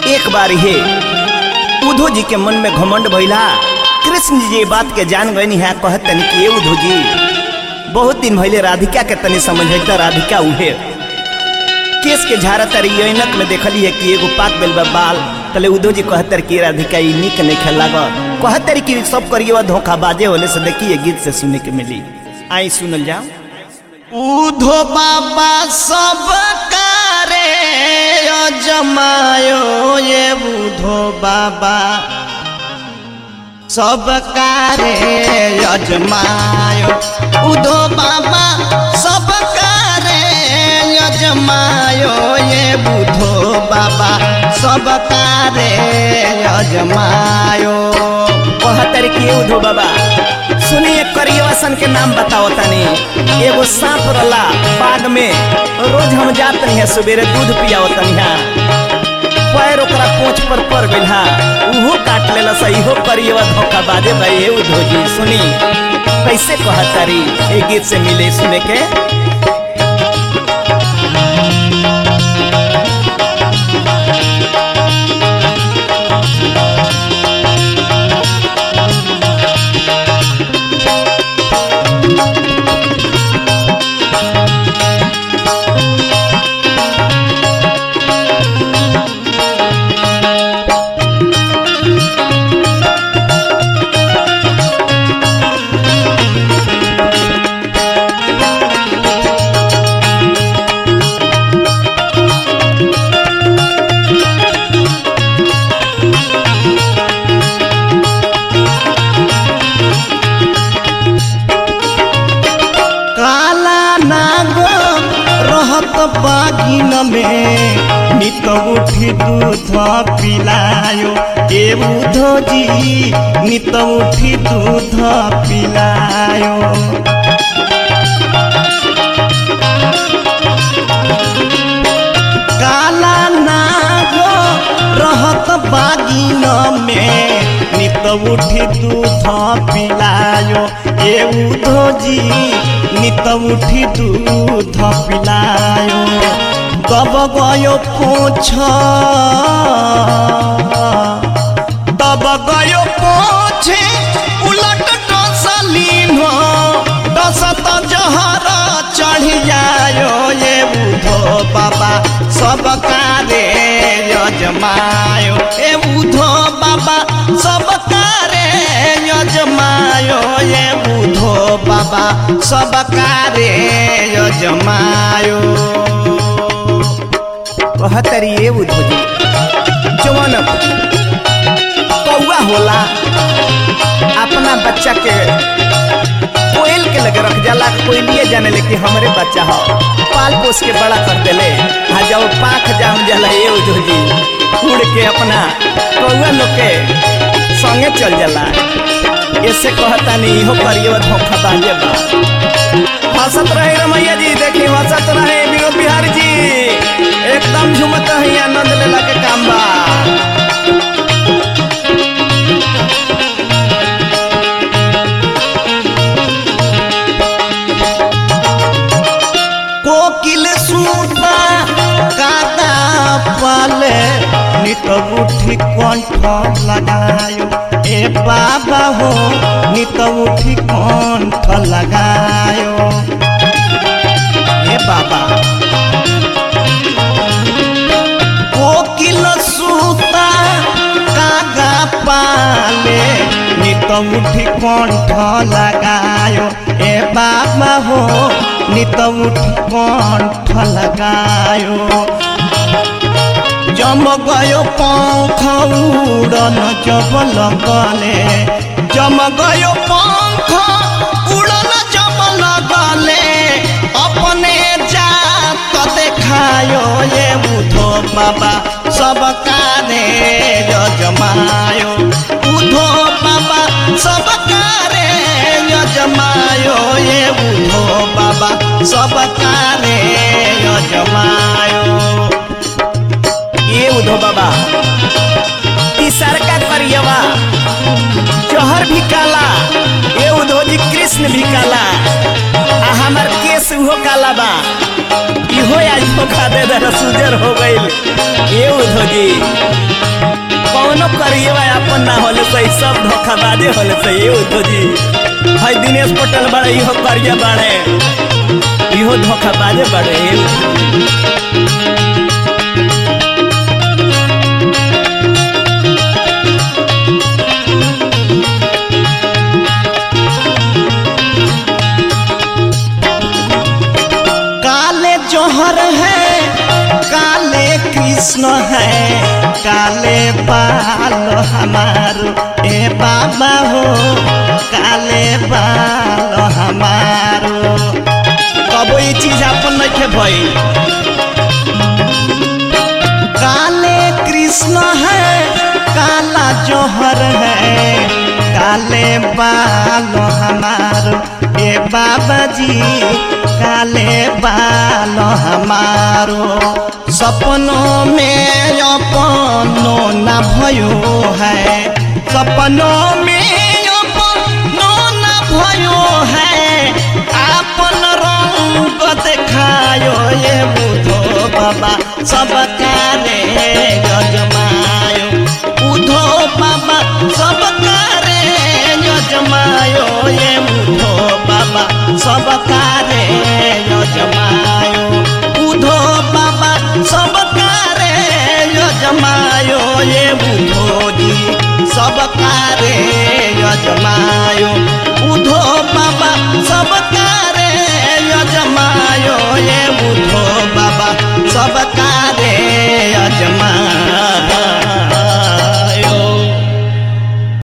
एक बार हे उद्धव जी के मन में घमंड भइला कृष्ण जी ये बात के जान गए है कहत तनी कि ये उद्धव जी बहुत दिन भइले राधिका के तनी समझता राधिका उहे केस के झारा तारी ऐनक में देखली है कि एगो पाक बेल बा बाल तले उद्धव जी कहतर कि राधिका ई निक नहीं खेल लागल कहतर कि सब करिए धोखा बाजे होले से देखिए गीत से सुने के मिली आई सुनल जाओ उधो बाबा सब कारे जमायो ये उधो बाबा सब कारे अजमायो उधो बाबा सब कारे अजमायो ये बुधो बाबा सब कारे अजमायो कहतर कि ये उद्धव बाबा सुनिए करियवासन के नाम बताओ तनी एगो सांप रला बाग में रोज हम जात नहीं है सवेरे दूध पियाओ तनी पैर ओकरा पोछ पर पड़ गइल हा उहो काट लेला सा इहो करियवा धोखा बाजे भाई हे उद्धव जी सुनी कैसे कहतारी ए गीत से मिले सुने के काला नागो रहत बागिन में नित उठी दूध पिलायो ए उधो जी नित उठी दूध पिलायो काला नागो रहत बागिन में नित उठी दूध पिलायो ए उधो जी नित उठी दूध पिलायो दब गयो पोछ दब गयो पोछे उलट डसलीन डसत जहर चढ़ जायो ये बुधो बाबा सब कारे यजमायो ए बुधो बाबा सब कारे यजमायो ये बुधो बाबा सब कारे यजमायो कहतरी ये उद्धव जी जवन कौआ होला अपना बच्चा के कोयल के लगे रख जाला कोयलिए जाने ले कि हमरे बच्चा हो पाल पोस के बड़ा कर देले आ जब पाख जाम जाला ये उद्धव जी उड़ के अपना कौआ लोग के संगे चल जाला ऐसे कहता नहीं इहो करिए धोखा बाजे बा हंसत रहे रमैया जी देखी हंसत रहे विनोद बिहारी जी एकदम झुमत है आनंद लेला के काम बा कोकिल सूता कादा पाले नित उठी कंठ लगायो ए बाबा हो नित उठी कंठ लगायो ए बाबा कोकिल सूता कागा पाले नित उठी कंठ लगायो ए बाबा हो नित उठी कंठ लगायो जम गयो पंख उड़न जब लगले जम गयो पंख उड़न जब लगले अपने जात देखायो ये बुधो बाबा सब कारे यजमायो बुधो बाबा सब कारे यजमायो ये बुधो बाबा सब कारे यजमायो ये उद्धव बाबा तीसर का करियवा जहर भी काला ये उद्धव जी कृष्ण भी काला आ हमार केस उहो काला बा इहो आज धोखा दे दे सुजर हो गइल ये उद्धव जी कौनो करिए अपन ना होले सही सब धोखाबाजे होले सही उद्धव जी है दिनेश पटेल बड़े इहो करिया बड़े इहो धोखाबाजे बड़े काले जौहर है काले कृष्ण है काले बाल हमारो ए बाबा हो काले बाल हमारो कबो ये चीज अपन नहीं खे भाई काले कृष्ण है काला जौहर है काले बाल हमारो ए बाबा जी काले बाल हमारो सपनों में अपनो न भयो है सपनों में अपनो न भयो है आपन रंग देखायो ये बुधो बाबा सब काले